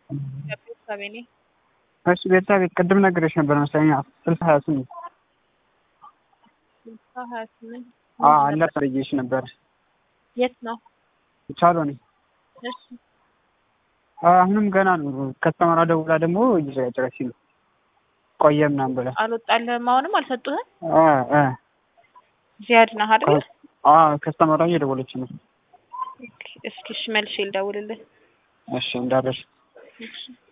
ቤተሰቤ ነኝ። እሺ ቤተሰብ ቅድም ነግሬሽ ነበር መሰለኝ ስልሳ ሀያ ስምንት ስልሳ ሀያ ስምንት አለ ብዬሽ ነበር። የት ነው? ቻሎኒ እሺ አሁንም ገና ነው። ከስተመራ ደውላ ደግሞ እየጨረች ነው ቆየ ምናምን ብላ አልወጣልህም? አሁንም አልሰጡህም? እ እ ዚያድ ነህ አይደል? ከስተመራ እየደወለች ነው። እስኪ እሺ መልሼ ልደውልልህ። እሺ እንዳለሽ እሺ